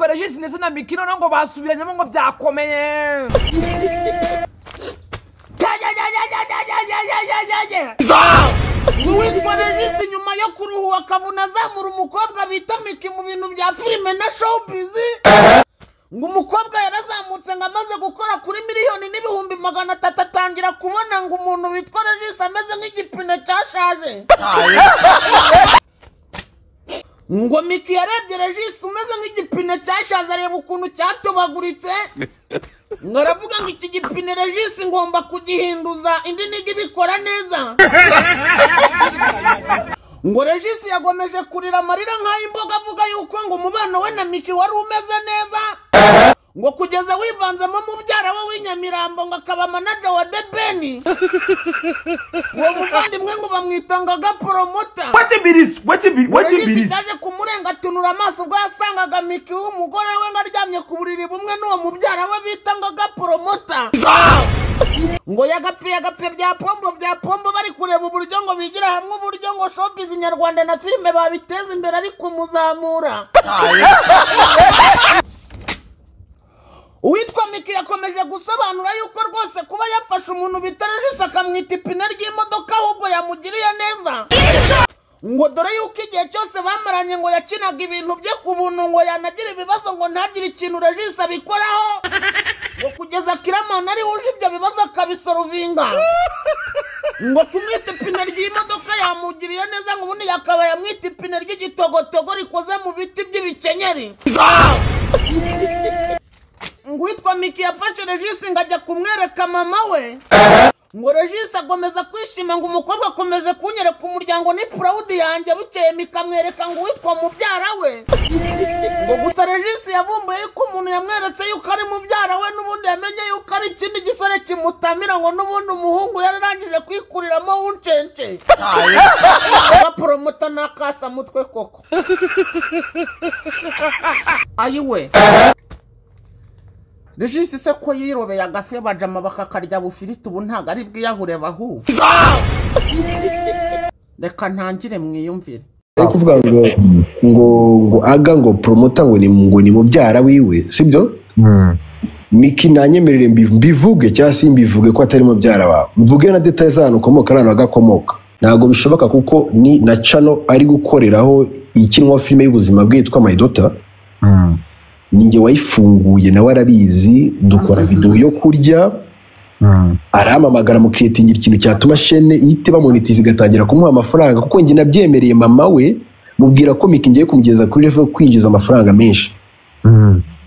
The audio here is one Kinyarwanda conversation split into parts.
Regis ndetse na Mikino ngo basubiranyemo ngo byakomeye witwa regisi nyuma yo kuruhuka akabona azamura umukobwa bita miki mu bintu bya filime na showbiz ngo umukobwa yarazamutse ngo amaze gukora kuri miliyoni n'ibihumbi magana atatu atangira kubona ngo umuntu witwa regisi ameze nk'igipine cyashaje ngo miki yarebye regisi umeze nk'igipine cyashaje areba ukuntu cyatobaguritse ngo aravuga ngo iki gipine regisi ngomba kugihinduza indi niga ibikora neza ngo regisi yagomeje kurira amarira nk'ay'imboga avuga yuko ngo umubano we na miki wari umeze neza ngo kugeza wivanzemo mubyara we w'inyamirambo ngo akaba manaja wa debeni uwo muvandimwe ngo bamwita ngo agaporomota regisi yaje kumurengatunura amaso ubwo yasangaga miki w'umugore we ngo aryamye ku buriri bumwe n'uwo mubyara we bita ngo agaporomota ngo yagapfe yagapfe bya pombo bya pombo bari kureba uburyo ngo bigira hamwe uburyo ngo showbiz nyarwanda na filime babiteza imbere ari kumuzamura uwitwa miki yakomeje gusobanura yuko rwose kuba yafashe umuntu bita regisi akamwita ipine ry'imodoka ahubwo yamugiriye neza ngo dore yuko igihe cyose bamaranye ngo yakinaga ibintu bye ku buntu ngo yanagira ibibazo ngo ntagire ikintu regisi abikoraho ngo kugeza kiramani ari wuje ibyo bibazo akabisorovinga ngo kumwita ipine ry'imodoka yamugiriye neza ngo ubundi yakaba yamwita ipine ry'igitogotogo rikoze mu biti by'ibikenyeri ngo uwitwa miki yafashe regisi ngo ajya kumwereka mama we ngo regisi akomeza kwishima ngo umukobwa akomeze kunyereka umuryango ni purawudi yanjye bukeye mikamwereka ngo uwitwa mubyara we ngo gusa regisi yavumbuye yuko umuntu yamweretse yuko ari mubyara we n'ubundi yamenye yuko ari ikindi gisore kimutamira ngo n'ubundi umuhungu yararangije kwikuriramo w'uncence baporomota n'akasamutwe koko ayiwe regisi se ko yirobeye agafe bajama bakakarya bufiriti ubu ntabwo ari bwiyahure bahu reka ntangire mwiyumvire ari kuvuga ngo ngo ngo aga ngo poromota ngo ni ngo ni mubyara wiwe sibyo miki nanyemerere mbi- mbivuge cyangwa se mbivuge ko atari mubyara wawe mvuge na detaye z'ahantu ukomoka n'ahantu agakomoka ntabwo bishoboka kuko ni na cano ari gukoreraho ikinwa filime y'ubuzima bwe yitwa mayidota ninjye wayifunguye nawe arabizi dukora videwo yo kurya arahamamagara mu kiretingira ikintu cyatuma shene ihita bamonitiza igatangira kumuha amafaranga kuko njye nabyemereye mama we mubwira ko miki ngiye kumugeza kuri revo kwinjiza amafaranga menshi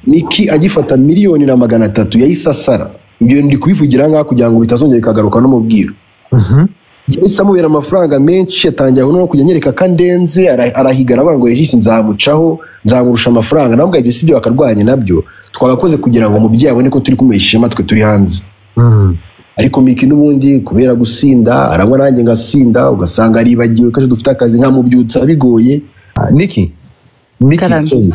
miki agifata miliyoni na magana atatu yayisasara ibyo bintu ndi kubivugira ngaha kugira ngo bitazongera bikagaruka no mu bwiru yahise amubera amafaranga menshi atangira no kujya anyereka ko andenze ara- arahiga aravuga ngo regisi nzamucaho nzamurusha amafaranga nawe ubwo si byo bakarwanya nabyo twagakoze kugira ngo umubyeyi abone ko turi kumuha ishema twe turi hanze ariko miki n'ubundi kubera gusinda arabona nanjye ngasinda ugasanga aribagiwe ko dufite akazi nkamubyutsa bigoye niki niki Karame. sorry.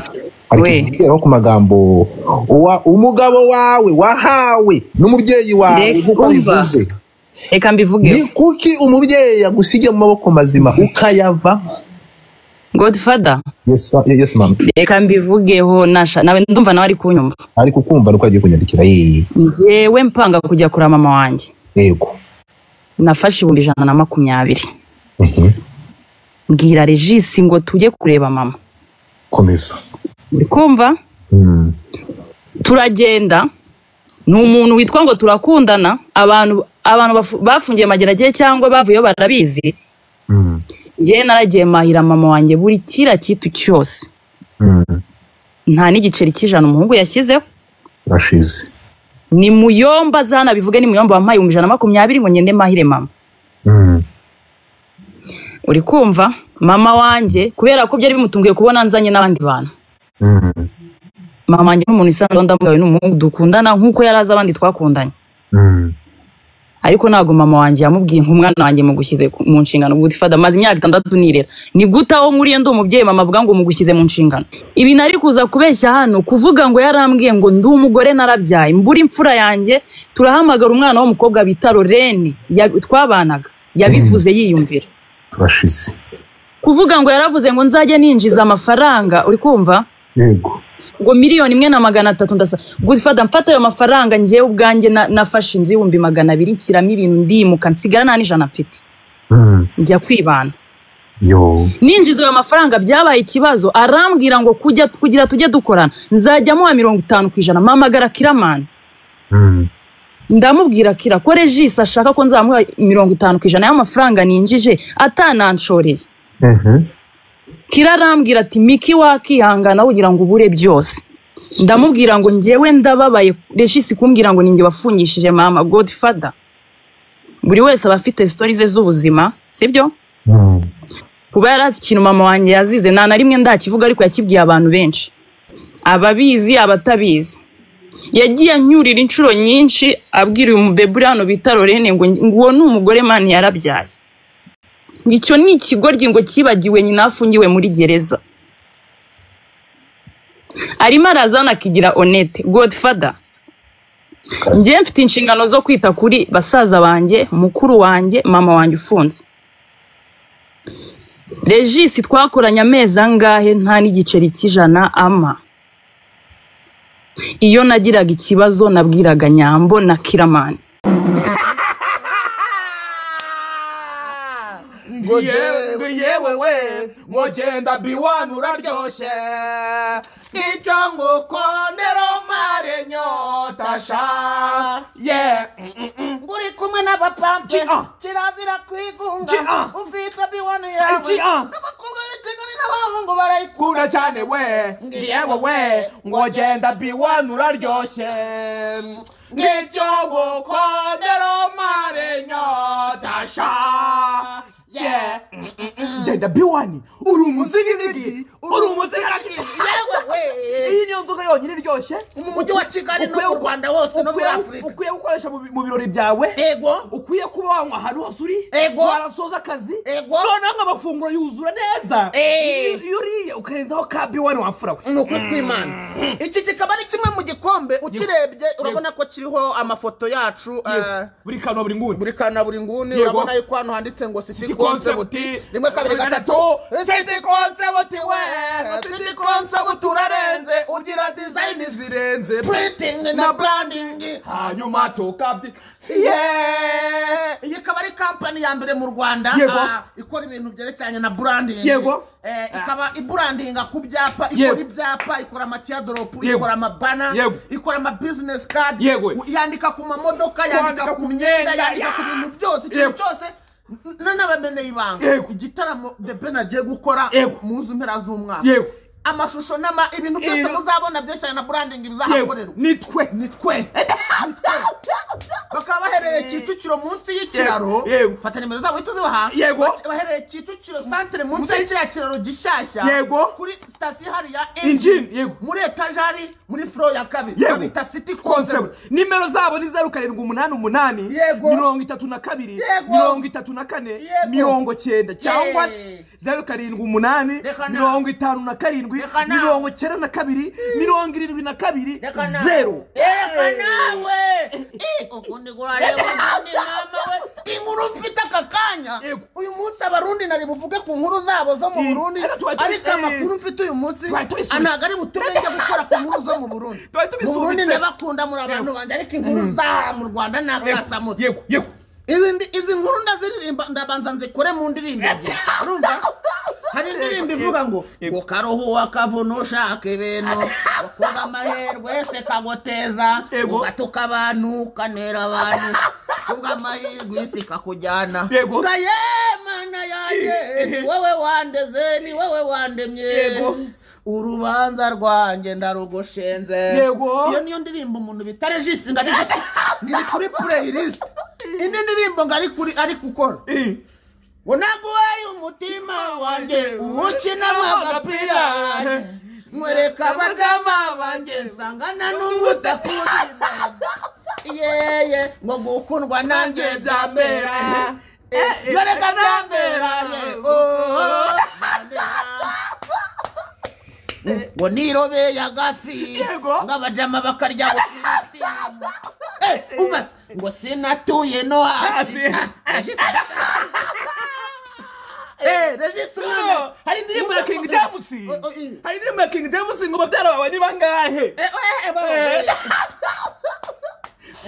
ariko We. tuvugeho ku magambo Uwa- umugabo wawe wahawe n'umubyeyi wawe Ndetse nk'uko umva. bivuze reka ni mbivuge kuki umubyeyi yagusiga mu maboko mazima ukayava godfather yes sir. yes mama reka mbivugeho nasha nawe ndumva nawe ari kunyumva ariko ukumva nuko agiye kunyandikira yee njyewe mpanga kujya kura mama wanjye yego nafashe ibihumbi ijana na makumyabiri Mhm. mbwira regisi ngo tujye kureba mama komeza uri kumva Mm. turagenda ni umuntu witwa ngo turakundana abantu abantu bafu- bafungiye mageragere cyangwa bavuyeyo barabizi Mm. njyewe naragiye mahira mama wanjye buri kiriya kitu cyose Mm. nta n'igiceri cy'ijana umuhungu yashyizeho urashize ni muyomba zana bivuge ni muyomba wampaye ibihumbi ijana na makumyabiri ngo ngende mahire mama Mm. uri kumva mama wanjye kubera ko byari bimutunguye kubona nzanye n'abandi bantu Mm. mama wanjye n'umuntu isanzwe ndamugawe n'umuhungu dukundana nk'uko yari azi abandi twakundanye Mm. ariko ntabwo mama wanjye yamubwiye nk'umwana wanjye mugushyize ku- mu nshingano gute fada maze imyaka itandatu nirera ni gute aho nkuriye ndi umubyeyi mama avuga ngo mugushyize mu nshingano ibi nari kuza kubeshya hano kuvuga ngo yarambwiye ngo ndi umugore narabyaye mbura imfura yanjye turahamagara umwana w'umukobwa bita lorene ya- twabanaga yabivuze yiyumvira turashize kuvuga ngo yaravuze ngo nzajye ninjiza amafaranga uri kumva yego ngo miliyoni imwe na magana atatu ndasa gufata mfata ayo mafaranga njyewe ubwanjye na- nafashe inzu y'ibihumbi magana abiri nshyiramo ibintu ndimuka nsigara nta n'ijana mfite Mm. njya kwibana Yo. ninjiza ayo mafaranga byabaye ikibazo arambwira ngo kujya kugira tujye dukorana nzajya muha mirongo itanu ku ijana mpamagara kiramani Mm. ndamubwira kira ko regisi ashaka ko nzamuha mirongo itanu ku ijana y'amafaranga ninjije atananshoreye Mhm. kira arambwira ati miki wakihangana wogira ngo ubure byose ndamubwira ngo njyewe ndababaye regisi kumbwira ngo ninjye wafungishije mama godfather buri wese aba afite sitori ze z'ubuzima sibyo Mm. kuba yari azi ikintu mama wanjye yazize nta na rimwe ndakivuga ariko yakibwiye abantu benshi ababizi abatabizi yagiye anyurira inshuro nyinshi abwira uyu mubebe uri hano bita lorene ngo ngo uwo ni umugore mani yarabyaye ngo icyo ni ikigoryi ngo cyibagiwe nyina afungiwe muri gereza arimo araza anakigira onete godfather njyewe mfite inshingano zo kwita kuri basaza banjye mukuru wanjye mama wanjye ufunze regisi twakoranye amezi angahe nta n'igiceri cy'ijana ama iyo nagiraga ikibazo nabwiraga nyambo na kiramani ngo jewe yewe we ngo genda biwani uraryoshye icyo ngukondera umare inyota sha ye uri kumwe n'abapampe Gi-ah. kirazira kwigunga Gi-ah. ufite biwani yawe Gi-ah. abakobwa b'ikigali n'abahungu barayikunda kunda cyane we yewe we ngo genda biwani uraryoshye ngicyo ngukondera umare inyota sha yeah genda biwani uri umuzigizigi uri umuzigazigi yewe we iyi niyo nzoga yonyine iryoshye mu mujyi wa kigali no mu rwanda hose no muri Ukwiye- afurika ukwiye gukoresha mu bi- mu birori byawe yego ukwiye kuba wanywa ahantu hose uri Ego. warasoza akazi Ego. noneho nk'amafunguro yuzura neza Eh. iyo uriye ukarenzaho ka biwani wamfura we ni ukuri kw'imana iki kikaba ari kimwe mu gikombe ukirebye urabona ko kiriho amafoto yacu eh, buri kantu buri nguni buri kana buri nguni Yego. urabona yuko hano handitse ngo siti concept. konsebuti rimwe kabiri gatatu siti konsebuti we siti konsebuti urarenze ugira dizayini zirenze puritingi na burandingi hanyuma tukabyi Yeah! iyi ikaba ari kampani ya mbere mu rwanda Yego. ah, ikora ibintu byerekeranye na burandingi Yego. Eh, Ah. ikaba iburandinga ku byapa Yego. ikora ibyapa ikora amatiyadoropu Yego. ikora amabana Yego. ikora amabizinesi kadi Yego. yandika ku mamodoka yandika ku myenda yandika ku bintu byose ikintu Yego. cyose n- na- n'abameneye ibanga Yego. igitaramo the ben agiye gukora Yego. mu nzu mpera z'umwaka Yego. amashusho n'ama ibintu byose Yego. muzabona byerekeranye na burandingi yego bizahakorerwa nitwe ni twe bakaba bahereye kicukiro munsi y'ikiraro Yego, yego. fata nimero zabo uhita uzibaha Yego. Bac- bahereye kicukiro santere munsi Munsi- y'ikiriya kiraro gishyashya Yego. kuri sitasiyo ihari ya Engine, yego. muri etajari muri furo ya kabiri Yego. babita city concept concept nimero zabo ni zeru karindwi umunani umunani Yego. mirongo itatu na kabiri Yego. mirongo itatu na kane Yego. mirongo cyenda cyangwa Yeah. zeru karindwi umunani Reka na- mirongo itanu na karindwi Reka na- mirongo cyenda na kabiri mirongo irindwi na kabiri Reka na- zeru Reka nawe Eh, ukundi kurareba ukundi mama we inkuru mfite aka kanya Yego. uyu munsi abarundi nari buvuge ku nkuru zabo zo mu Eh, burundi ariko tuba turi- ariko amakuru mfite uyu munsi Tuba tubisubitse. ntabwo ari butubenge gukora ku nkuru zo mu burundi Tuba mu tubisubitse. burundi ndabakunda muri abantu banjye ariko inkuru za mu rwanda ni akasamuti yego yego izi ndi- izi nkuru ndaziririmba ndabanza nzikore mu ndirimbo ebyiri urumva hari indirimbo ivuga ngo Yego. ngo karuhuwa kavuna ushaka ibintu ukuba amahirwe se kagoteza Yego. ugatuka abantu ukanera abantu kubwa amahirwe isi kakujyana Yego. nga ye mana yanjye ni wowe wandeze ni wowe wandemye Yego. urubanza rwanjye ndarugoshenze Yego. iyo niyo ndirimbo umuntu bita regisi ngari ngiri kuri playlist indi ndirimbo ngari kuri ari gukora Eh. ngo naguhaye umutima wanjye uwukinamo agapira nkwereka abagama banjye nsangana n'umutakurinda yeye ngo gukundwa nanjye byambera Eh, doreka byambera ye oh, byambera. ngo nirobeye agafi Yego. ngo abajama bakarya gufiriti Eh, umva se, ngo sinatuye no hasi Hasi. Ah, ashise. Eh, Regis mwana. hari indirimbo ya King Numva- James Oh, oh, eh. hari indirimbo ya King James ngo babyara bawe ni bangahe Eh, eh, eh, baba, eh.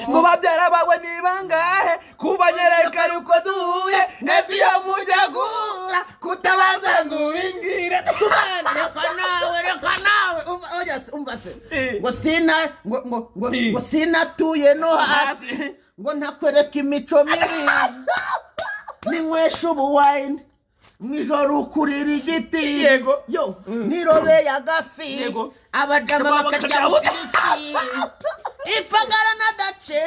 ngo babyara bawe ni bangahe kubanyereka ari uko duhuye Nesi yo mujya gura kutabanza ngo wingire kubana reka nawe reka nawe umva oya se, umva se Eh. ngo sina ngo ngo ngo Eh. ngo sinatuye no hasi Hasi. ngo ntakwereka imico mibi ninywesha ubuwayini mu ijoro ukurira igiti Yego. yo Mm. nirobeye agafi Yego. abadamu Abadamu bakarya bakarya butiki ifagara n'adace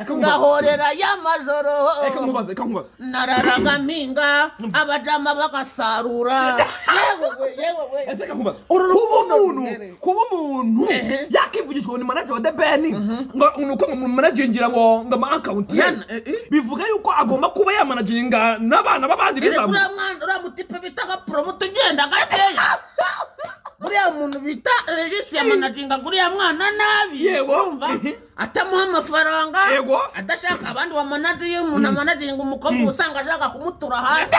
ngahorera y'amajoro reka nkubaze reka nkubaze nararaga mpinga abajama bagasarura yewe we yewe we ese reka nkubaze Uru kuba rukundo umuntu ruhereye. kuba umuntu Ehe. yakivugishwa ngo ni manager wa The Ben ngo ni uko ngo mumanagingira ngo ngo ama account ye Yana, eh, eh. bivuga yuko agomba kuba yamanaginga n'abana b'abandi iri bizamu kuriya mwana uriya mutipe bita nka promote ugenda gakeya buriya muntu bita regisi yamanaginga uriya mwana nabi Yego. urumva Ehe. atamuha amafaranga Yego. adashaka abandi bamanadi iyo umuntu amanaginga umukobwa uba usanga ashaka kumutura hasi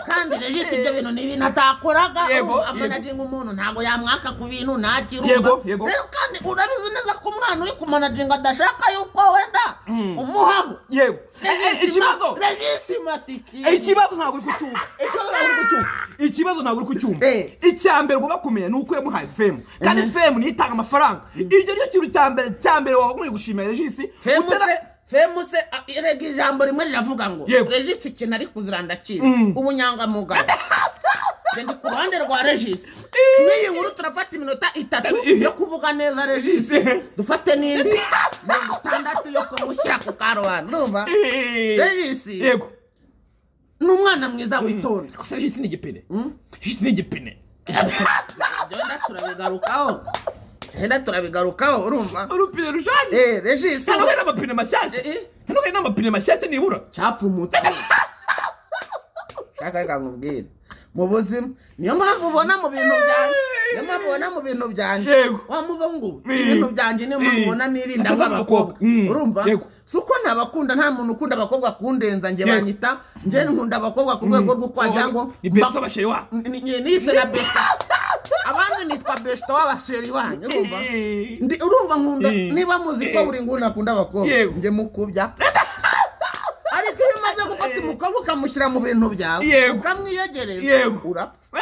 kandi regisi ibyo bintu ni ibintu atakoraga Yego, urumva, yego. amanaginga umuntu ntabwo yamwaka ku bintu ntakira Yego, urumva. yego. rero kandi urabizi neza ko umwana uri kumanaginga adashaka yuko wenda umuhaho yego Eh, eh, Regisi ikibazo ma- regisi masikini Eh, ikibazo ntabwo uri kucyumva ikibazo ntabwo uri kucyumva ikibazo ntabwo uri kucyumva Eh. icya mbere ugomba kumenya ni uko yamuhaye femu kandi femu niyo itanga amafaranga iryo ryo kintu cya mbere cya mbere wagomba gushimira regisi femuse utera- femuse a- rega ijambo rimwe riravuga ngo Yego. regisi ikintu ari kuzira ndakizi Mm. ubunyangamugayo Njye ndi ku ruhande rwa regisi n'iyi nkuru turafata iminota itatu Eh. yo kuvuga neza regisi Eh. dufate n'indi mirongo itandatu yo kumushyira ku karubanda urumva Eh. regisi yego ni umwana mwiza witonda gusa regisi ni igipine Mm. regisi ni igipine byenda turabigarukaho byenda turabigarukaho urumva urupine rushaje Eh, regisi hano hari n'amapine mashyashya Eh, eh. hano hari n'amapine mashyashya nibura cyapfumutse shaka reka nkubwire mu buzima niyo mpamvu ubona mu bintu byanjye niyo mpamvu ubona mu bintu byanjye Yego. wa muvungu Eh. ibintu byanjye niyo mpamvu Eh. ubona nirinda Atazaba nk'abakobwa abakobwa. Mm. urumva Yego. si uko ntabakunda nta muntu ukunda abakobwa kundenza njye Yego. banyita njye nkunda abakobwa ku rwego rwo kwagira ngo ni beza abasheri wabo Ni- ni- ni- nise na besita abandi nitwa besita w'abasheri wanyu urumva Eh. Ndi- urumva nkunda Eh. niba muzi ko Eh. buri nguni akunda abakobwa Yego. njye mukubya ariko iyo umaze gufata umukobwa ukamushyira mu bintu byawe Yego. ukamwiyegereza Yego. urapfa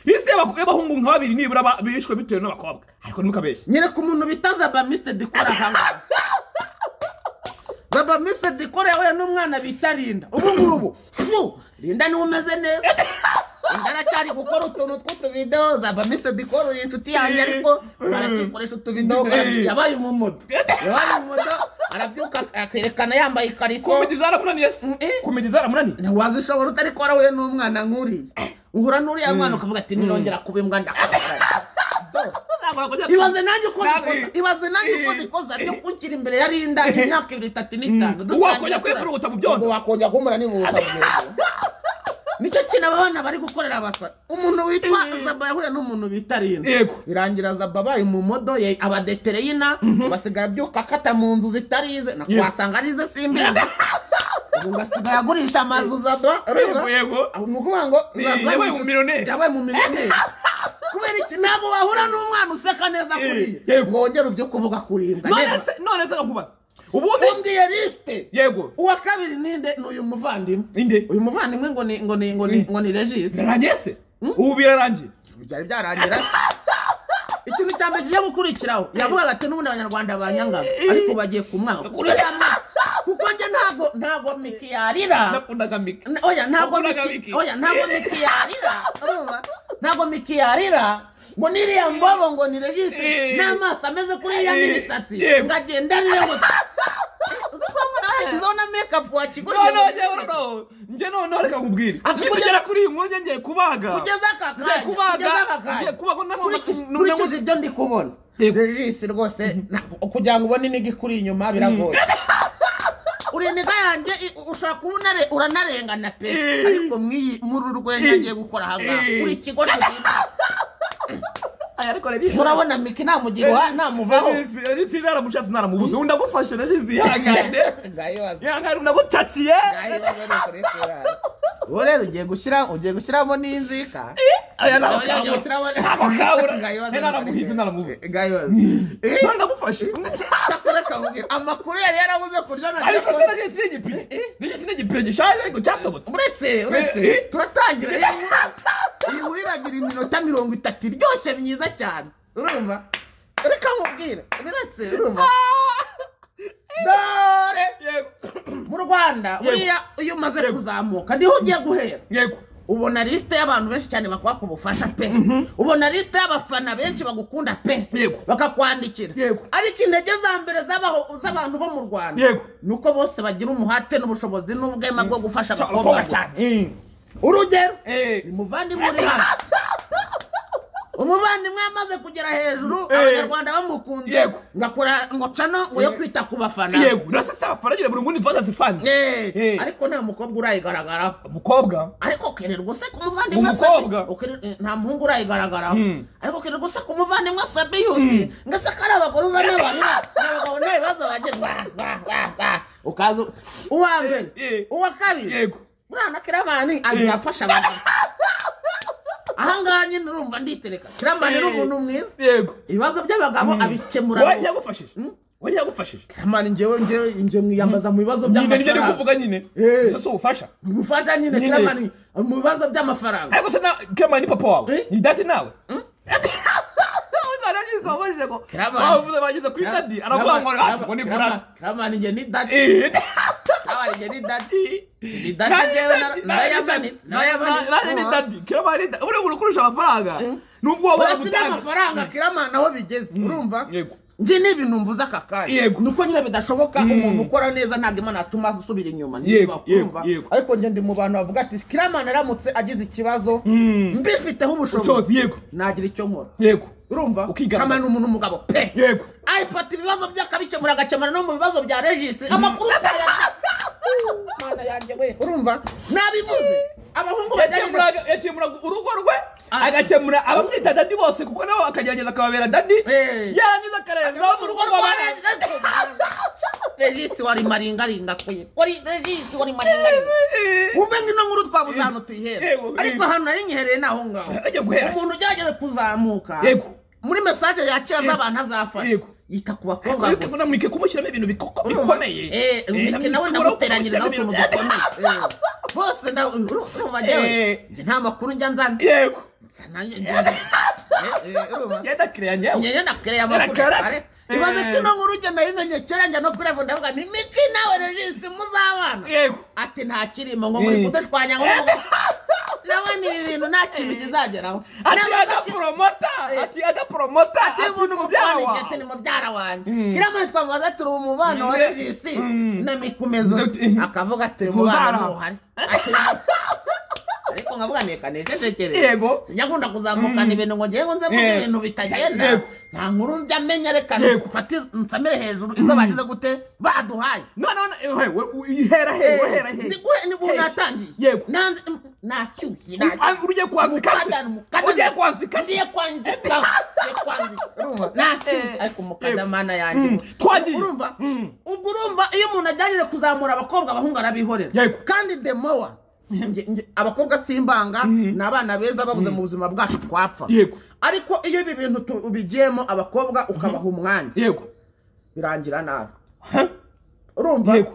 regisi y'abahungu nka babiri nibura ba- bishwe bitewe n'abakobwa ariko ntimukabeshye nyereka umuntu bita zabamisite dikora hamwe zabamisite dikora yahuye n'umwana bita rinda ubu ngubu fu, rinda niwe umeze neza rinda aracyari gukora utuntu tw'utuvidewo zabamisite dikora uri inshuti yanjye ariko arakikoresha utuvidewo arabyi- yabaye umumodo yabaye umumodo arabyuka akerekana yambaye ikariso kumenya izaramunaniye se Mm, eh. kumenya izaramunaniye ntiwazishobora utari ko warahuye n'umwana nk'uriya uhura n'uriya mwana ukavuga ati nirongera kuba imbwa ndakabagara ibaze nanjye uko zikoza ibaze nanjye uko zikoza byo kunshyira imbere ya rinda imyaka ibiri itatu n'itanu Mm. dusangira Wakongera turara. kwifuruguta mu byondo. Ubwo wakongera kumbura nibuza mu byondo nicyo kintu aba bana bari gukorera abasa umuntu witwa zaba yahuye n'umuntu bita rinda Yego. birangira zaba abaye mu modo ye abadetereyina basigaye abyuka akata mu nzu zitarize Yego. nakwasanga arize simbizi ubu ngasigaye agurisha amazu zaba urumva? yego yego Aho ni ukuvuga ngo Ni- zaba yabaye inshuti- umumiliyoneri. yabaye mu miliyoneri kubera iki ntabwo wahura n'umwana useka neza kuri Eh, ye yego. ngo wongere ibyo kuvuga kuri imbwa none se none se nkubaza ubundi umbwiye lisite yego uwa kabiri ninde ni uyu muvandimwe inde uyu muvandimwe ngo ni ngo ni ngo ni ngo ni regisi birarangiye se ubu birarangiye byari byarangira se ikintu cya mbere kigiye gukurikiraho yavugaga ati n'ubundi abanyarwanda banyangaga ariko bagiye ku mwaka kuko njye ntabwo ntabwo miki yarira nakundaga mika Na- oya ntabwo Wakundaga miki Miki? oya ntabwo miki yarira urumva ntabwo miki yarira ngo niriya mbobo ngo ni regisi Eh. n'amaso ameze kuri ya Eh. n'imisatsi Yego. ngo agendanire gusa uzi ko mbona washyizeho na mekapu wakiguriye none njyewe no nge noneho reka nkubwire Ati ngiye kugeza- kugera kuri iyi nkuru nge ngiye kubaga kugeza aka Ngiye kanya kubaga, kugeza aka kanya ngiye kubaga, nabona- Nkurikije- nabona- nkurikije ibyo ndi kubona Yego. regisi rwose nta- kugira ngo ubone iniga ikuri inyuma biragoye uriya niga yanjye i- ushobora kuba unare- uranarengana pe Eh. ariko mw'iyi- muri uru rwenya ngiye gukora aha ngaha Eh. uri ikigo cy'ubuzima. ariko rero urabona miki namugira namuvaho ritsi naramushatse naramubuze undi agufashe nashize ihangane Ngayo wazi. ihangane undi agucakiye Ngayo wazi ni kureshera. ubu rero ugiye gushyira ugiye gushyiramo n'inzika aya Ugiye narakabura gushyiramo- nakabura Ngayo wazi ni naramuhize naramubuze kureshera. Ngayo wazi. Eh, none ndagufashe cyakora akakubwira, amakuru yari yarabuze kurya na ariko se nagisi n'igipine nagisi n'igipine gishaje ariko cyatobotse uretse uretse Eh, eh. turatangira iyi nkuru- iyi nkuru iragira iminota mirongo itatu iryoshye myiza cyane urumva reka nkubwire biretse urumva dore yego mu rwanda buriya iyo umaze Yego. kuzamuka niho ugiye guhera yego ubona lisite y'abantu benshi cyane bakwaka ubufasha pe ubona lisite y'abafana benshi bagukunda pe Yego. bakakwandikira Yego. ariko intege za mbere z'abaho- z'abantu bo mu rwanda Yego. ni uko bose bagira umuhate n'ubushobozi n'ubwema bwo gufasha abakobwa abakobwa gusa. cyane urugero Eh. ni muvandimwe uri hano umuvandimwe yamaze kugera hejuru Eh. abanyarwanda bamukunze Yego. ngakora ngocano ngo yo kwita ku bafana yego urasese abafaragira buri ngundi fanta zifanze Eh. Eh. ariko nta mukobwa urayigaragaraho umukobwa ariko ukirirwa useka umuvandimwe Umukobwa. Sabi- ukiri- eh, nta muhungu urayigaragaraho Mm. ariko ukirirwa useka umuvandimwe sabiyusi ngo aseka ari abagore uza n'abarira abagabo nta bibazo bagira Wah, wah, wah, wah. ukaza u- uwa mbere Eh, eh. uwa kabiri yego murana kiramani agiye afasha abantu ahangaha nyine urumva nditereka kiramani ni Eh. umuntu mwiza yego ibibazo by'abagabo abikemura wowe yagufashije wowe yagufashije kiramani njyewe njyewe njye mwiyambaza mu bibazo nyine nibyo ndi by'amafaranga kuvuga nyine Eh. Ese si ubufasha gufata nyine Nyine. kiramani mu bibazo by'amafaranga ariko se nawe kema ni papa wawe Eh? ni dati nawe uzarabyizoboje ngo Kiraba. bavuze bageze kuri dadi aravuga ngo ah, ngo ni kurata kuramanije ni dadi Eh, kuramanije ni dadi ni dadi Nanjye jewe ni nara- dadi, narayamanitse narayamanitse nanjye ni urumva? dadi kiraba ari dadi uriya muntu ukurusha amafaranga nubwo waba urasi wagutanga n'amafaranga kirama naho bigeze urumva yego. njye ni ibintu mvuze aka kanya Yego. nuko nyine bidashoboka umuntu ukora neza ntabwo imana yatuma asubira inyuma ntibibaho, Yego, yego, urumva? yego. ariko njye ndi mu bantu bavuga ati kiramana aramutse agize ikibazo mbifiteho ubushobozi ubushobozi yego nagira icyo nkora yego urumva Ukigaragaza. Kamana ni umuntu w'umugabo pe yego ayifata ibibazo bye akabikemura agakemura no mu bibazo bya regisi amakuru atayasha mana yanjye we urumva nabivuze abahungu bagerageza yakemuraga yakemuraga urugo rwe agakemura abamwita dadi bose kuko nabo akagerageza akababera dadi Eh. yarangiza akarenzaho mu rugo rw'abandi regisi wari maringaringa kuye wari regisi wari maringaringa wumve ngino nkuru twabuze ahantu tuyihera Yego, ariko yego. ahantu nari nyihereye ni aho ngaho Ajya guhera. umuntu ugerageza kuzamuka yego muri mesaje yakira z'abantu azafasha Yego. yita ku bakobwa ariko gusa namwike kumushyiramo ibintu biko- Urumva? bikomeye Eh, Mike nawe ndamuteranyirizaho utuntu dukomeye Eh, bose nda- urumva njyewe Eh. njye nta makuru njya nzana yego nzana- njye- Eh, eh, urumva? genda kireya nyewe njyewe nakereye amakuru Nakara. Are, ibaze Eh. ko ino nkuru njye nayimenye kera njya no kuri revo ndavuga nti miki nawe regisi muzabana yego ati nta kirimo ngo muri Eh. kudushwanya ngo nabona ibi bintu nta kintu kizageraho ati Nabaza ko- adaporomota Eh. ati adaporomota ati uyu muntu mukobwa igihe ati ni mubyara wanjye Mm. kiriya twamubaza turi umubano wa Mm. regisi Mm. na mikumezo Dr. akavuga ati uyu mubano Muzara. ntuhari Ati, ariko nkavuga neka nececekere Yego. sijya nkunda kuzamukana ibintu ngo ngewe nze mvuge Yego. ibintu bitagenda Yego. nta nkuru njya amenya reka Yego. mfate nsamire hejuru izo bagize gute baduhaye none ihera he wehera he ni guhe ni guhe natangiye Yego. nanze nashyushye Ah, ugiye kwanzika se ugiye kwanzika se ugiye kwandika ugiye kwandika urumva Eh, nta ariko mukadamana yanjye Mm, twagiye. urumva Mm. ubwo urumva iyo umuntu agerageza kuzamura abakobwa abahungu arabihorera Yego. kandi demowa abakobwa simbanga ni abana beza babuze mu buzima bwacu twapfa Yego. ariko iyo ibi bintu tubigiyemo abakobwa ukabaha umwanya yego birangira nabi urumva Yego.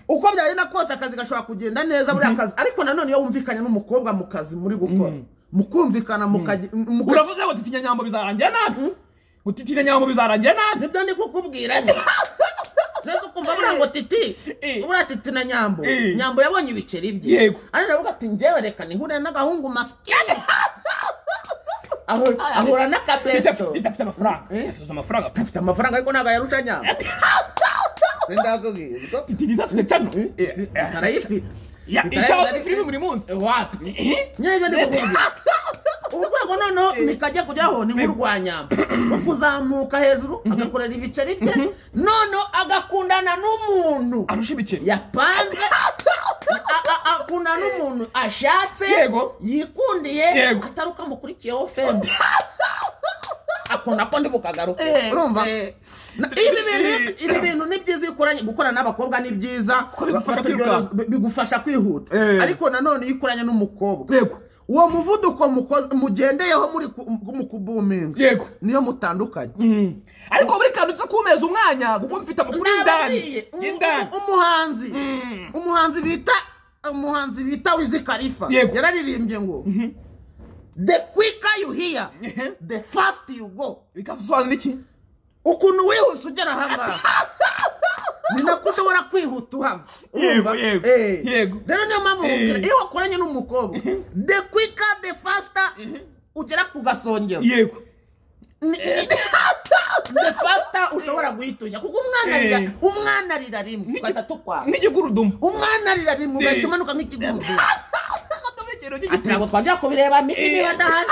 uko byagenda kose akazi gashobora kugenda neza buriya kazi ariko nanone iyo wumvikanye n'umukobwa mu kazi muri gukora mukumvikana mukajya muka- uravuze ngo titinya nyambo bizarangira nabi utitinya nyambo bizarangira nabi nibyo ndi kukubwira nyine neza ukumva buriya ngo titi Eh. buriya titi na nyambo Eh. nyambo yabonye ibiceri bye Yego. ariko aravuga ati njyewe reka nihure n'agahungu masikene Ahura- ahura n'akabesto idafite amafaranga Eh? idafite amafaranga afite amafaranga ariko ntabwo ayarusha nyambo sindakubwira ubwo tidafite cano arayifite Ya, Bitari- icyahoze filime buri munsi wapi nyine ibyo ndi kukubwira urwego noneho mikajya kujyaho ni nk'urwanyamba rwo kuzamuka hejuru agakorera ibiceri bye noneho agakundana n'umuntu arusha ibiceri yapanze a- a- akundana n'umuntu ashatse Yego. yikundiye Yego. atari uko amukurikiyeho fede ukuntu ako ndi bukagaru Eh, urumva eh. Na- ibi bintu iyo- ibi bintu ni byiza iyo ukoranye gukorana n'abakobwa ni byiza Kuko bigufasha baturyohereza- kwiruka. bigufasha kwihuta Eh. ariko nanone iyo ukoranye n'umukobwa yego uwo muvuduko mukoze- mugendeyeho muri ku- mu kubuminga yego niyo mutandukanye Mm. ariko buri kantu uza kumeza umwanya kuko mfite amakuru y'indani Ndababwiye, umu- y'indani umu- umuhanzi Mm. umuhanzi bita umuhanzi bita wizi kalifa Yego. yararirimbye ngo the quicker you hear Ehe. the fast you go bikasobanura iki ukuntu wihuse ugera ahangaha ni nako ushobora kwihuta uhava Yego, Urumva? yego, Eh. yego. rero niyo mpamvu Eh. nkubwira, iyo wakoranye n'umukobwa the quicker the faster ugera ku gasongero yego Ni- the faster ushobora guhitushya kuko Eh. umwana arira umwana arira rimwe tugahita tukwara nk'igikurudumu umwana arira rimwe ugahita Eh. umanuka nk'ikigurudu akatumikiro ati ntabwo k'igikurudumu twajya kubireba miki Eh. niba adahari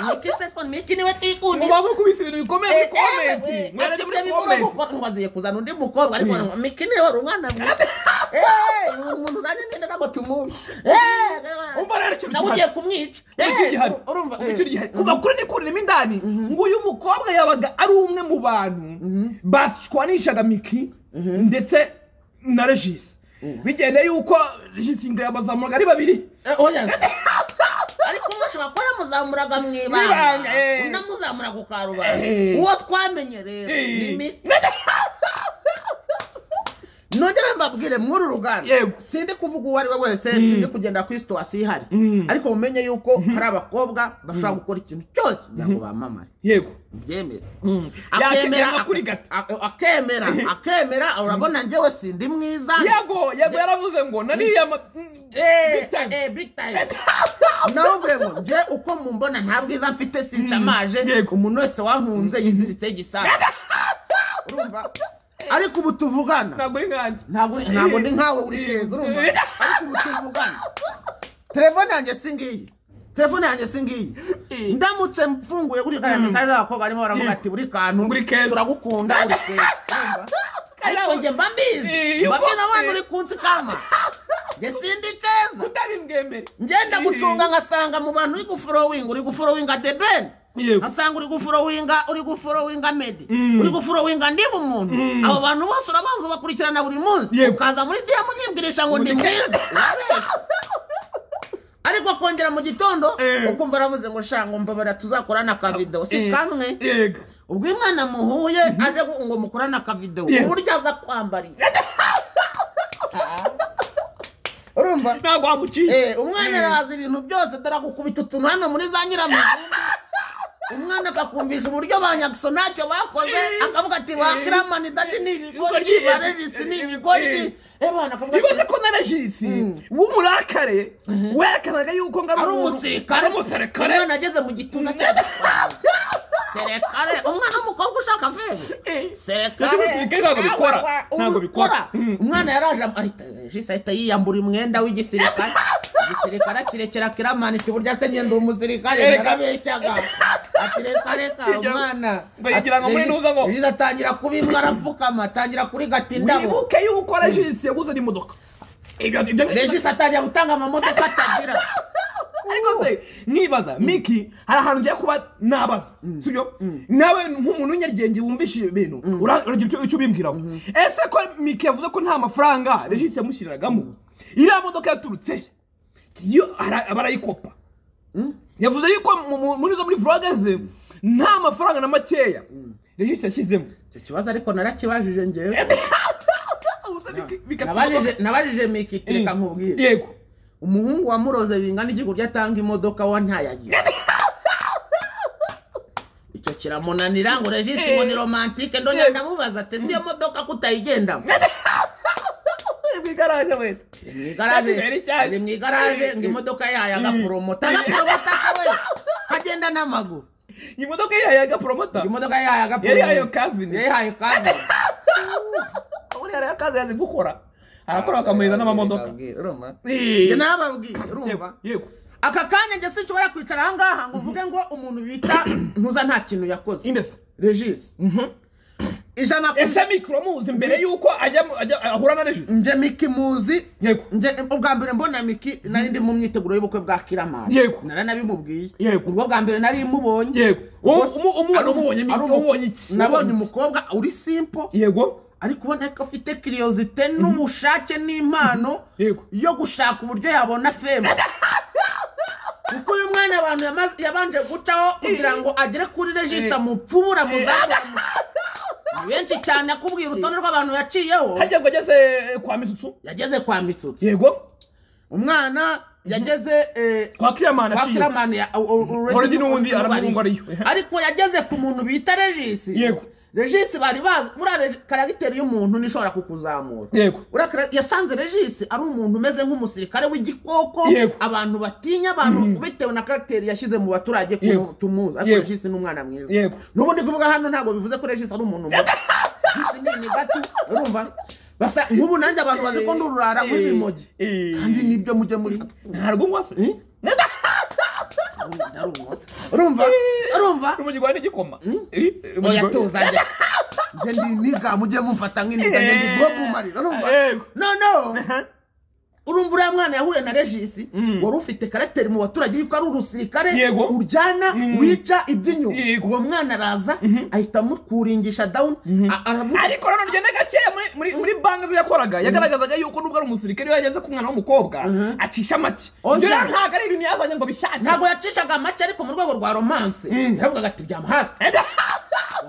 miki se ko miki niwe twikundira muba mukubise ibintu bikomeye muri komenti mwarari muri komenti ngwaziye kuzana undi mukobwa ariko Mm. ngo mikini wari umwana mwiza Eh, uyu muntu uzanye ninde ntabwo tumuzi Eh, Umva rero ikintu nawe gihari. ugiye kumwica Eh, Nicyo gihari. urumva eh. Nicyo gihari. kuva kuri nikuririmo indani ngo uyu mukobwa yabaga ari umwe mu bantu bashwanishaga miki ndetse na regisi bigenda yuko regisi ngo yabazamuraga ari babiri Eh, oya. ariko umwe ashobora kuba yamuzamuraga mu Mwibanga, ibanga eh. undi amuzamura ku karubanda Eh. uwo twamenye rero ni Eh. miki nongere mbabwire muri uru ruganda Yego. sindi kuvuga uwo ari we wese sindi kugenda kuri situwasi ihari Mm. ariko mumenye yuko hari abakobwa bashobora gukora ikintu cyose kugira ngo bamamare yego byemere yakemera Akemera- akurigata ak- akemera akemera urabona njyewe sindi mwiza yego yego yaravuze ngo nariya ma- mm, Eh, big time. eh, big time. nawe ngo njye uko mumbona nta bwiza mfite sinshamaje yego. umuntu wese wankunze yiziritse igisaga urumva ariko ubu tuvugana ntabwo ari nkanjye ntabwo uri- ntabwo ndi nkawe uri keza urumva ariko ubu tuvugana telefone yanjye si ngiyi telefone yanjye si ngiyi Eh. ndamutse mfunguye uri kariya mesaje z'abakobwa barimo baravuga ati buri kantu Uri keza." turagukunda uri keza urumva? ariko njye mba Eh, mbizi yuko- mba mbizi abantu eh. uri kunsi kama njye sindi keza utabimbwemere ngenda gucunga ngasanga mu bantu uri guforowinga uri guforowinga debeni Yego. ngasanga uri guforowinga uri guforowinga medi Mm. uri guforowinga ndiba umuntu abo bantu bose urabazi ubakurikirana buri munsi Yego. ukaza muri diya munyibwirisha ngo ndi mwiza Urabeshya. ariko kongera mu gitondo Eh. ukumva aravuze ngo shanga mbabara tuzakorana akavidewo si Eh, kamwe yego ubwo uyu mwana muhuye aje gu- ngo mukorane akavidewo Yego. uburyo aza kwambarira urumva ntabwo wamuciye Eh, umwana araza ibintu byose dore agukubita utuntu hano muri za nyiramuzungu umwana akakumvisha uburyo ba nyakso ntacyo bakoze Eh. akavuga ati ba kiramani dadi ni ibigoryi Ibigoryi, ba eh, regisi ni eh, ibigoryi eh. ebana akavuga bibaze ati ko na regisi Mm. w'umurakare werekanaga yuko ngo ari umuntu- umusirikare ari umusirikare umwana ageze mu gituza cya serekare umwana w'umukobwa ushaka feza Eh, Serekare. Ibyo umusirikare ntabwo bikora. Aba- Ntabwo bikora. ubikora. Mm. umwana yaraje am- ahita jisi ahita yiyambura umwenda w'igisirikare igisirikare akirekera kiramanitse uburyo ase ngenda umusirikare Erega. narabeshyaga ati reka reka Iryo- umwana ngo yigira ngo muri ntuza ngo- jisi atangira kubimwa arapfukama atangira kurigata indabo wibuke yuko regisi yaguzanye imodoka ibyo ibyo jisi atangira gutanga amamodoka atagira ariko se nkibaza miki hari ahantu ngiye kuba nabaza sibyo nawe nk'umuntu w'inyaryenge wumvisha ibintu ura- uragira icyo- icyo ubimbwiraho ese ko miki yavuze ko nta mafaranga regisi yamushyiragamo iriya modoka yaturutse he? yo ara- barayikopa yavuze yuko mu- mu- muri zo muri vloge ze nta mafaranga na makeya regisi yashyizemo icyo kibazo ariko narakibajije ngewe Ubusa Miki- Miki afite Nabajije- imodoka. nabajije miki reka nkubwire yego umuhungu wamuroze bingana iki kurya atanga imodoka wa ntayagira icyo kiramunanira ngo regisi ngo ni romantike ndongera ndamubaza ati si iyo modoka kutayigendamo ibigaranya wenda Iri mu igaraje Yari cyane. iri mu igaraje ngo imodoka yayo agaporomota agaporomota we agenda n'amaguru iyi modoka yayaga poromota imodoka yayo agaporomota Yari yayo kazini. yari yayo kazini buriya rero akazi yazi gukora arakora bakamuhereza n'amamodoka urumva Eh. njye narababwiye urumva Yego, yego aka kanya njye sinshobora kwicara aha ngaha ngo mvuge ngo umuntu bita ntuza nta kintu yakoze imbese regisi ijana ku ese mikoro muzi mbere yuko ajya mu- ajya- ahura na regisi njye miki muzi Yego. njye ubwa mbere mbona miki nari ndi mu myiteguro y'ubukwe bwa kiramari Yego. naranabimubwiye Yego. ubwo bwa mbere nari mubonye yego Uwo- umu- umubona umubonye ari miki umu- umubonye iki nabonye umukobwa uri simpo yego ariko ubona ko afite kiriyozite n'ubushake n'impano Yego. yo gushaka uburyo yabona feme kuko uyu mwana abantu yamaze- yabanje gucaho kugira ngo agere kuri regista mupfubura muzabona benshi cyane akubwira urutonde rw'abantu yaciyeho hajya ngo ageze kwa mitsutsu yageze kwa mitsutsi yego umwana yageze eh, kwa kiramani kwa aciye kiramani ya- o- o- already Already n'ubundi n'ubu aramwumva ariyo. ariyo. ariko yageze ku muntu bita regisi Yego. regisi bari bazi buriya karagiteri y'umuntu nishobora kukuzamura yego Uriya kara- yasanze regisi ari umuntu umeze nk'umusirikare w'igikoko Yego. abantu batinya abantu bitewe na karagiteri yashyize mu baturage ko Yego. tumuzi ariko Yego. regisi ni umwana mwiza Yego. n'ubundi kuvuga hano ntabwo bivuze ko regisi ari umuntu mubi regisi ni imigati urumva basa nk'ubu nanjye abantu bazi ko ndi ururara nk'ibimogi Eh, eh. kandi nibyo mujye muri ntarwo nkwasa urumva urumva n'umujyi gwa n'igikoma oya tuzajya njye ndi iniga mujye mumfata nk'iniga njye ndi bwobumarira urumva Yego. noneho urumva uriya mwana yahuye na regisi wari ufite karagiteri mu baturage yuko ari urusirikare Yego. uryana Mm. wica iby'inyuma Yego. uwo mwana araza ahita amukuringisha dawuni a- aravuga ariko nanone ugenda gakeya muri- muri- muri banki ze yakoraga yagaragazaga yuko nubwo ari umusirikare iyo yageze ku mwana w'umukobwa acisha make Oh, ibyo rero yeah. ntabwo ari ibintu yazanye ngo bishyashye ntabwo yacishaga make ariko mu rwego rwa romance yaravugaga ati byama hasi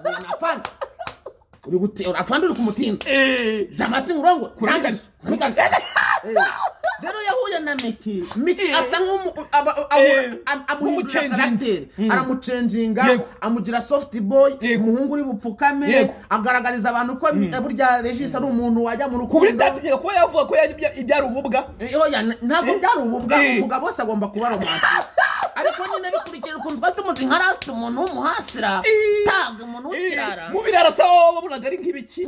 Uhuye na afande uri gute afande uri kumutinza Eh, byama hasi ngurongwe Kurangariza. kurangariza Eh, rero yahuye na miki miki Eh. asa nk'umu- aba- Eh. amu- am- amuhindurira Nk'umucenginga. karagiteri Mm. aramucenjinga Yego. amugira soft boy Yego. umuhungu uri bupfukame Yego. agaragariza abantu ko mi- burya regisi ari umuntu wajya mu ku buryo rukundo itategeka kuba yavuga ko yajya ibyara ububwa Eh, oya, n- ntabwo byari ububwa Eh. umugabo wese agomba kuba romansi ariko nyine bikurikira ukuntu twari tumuzi nka rasita umuntu w'umuhasira Eh. taga umuntu w'ikirara Eh, mu birara se wowe wabonaga ari nk'ibiki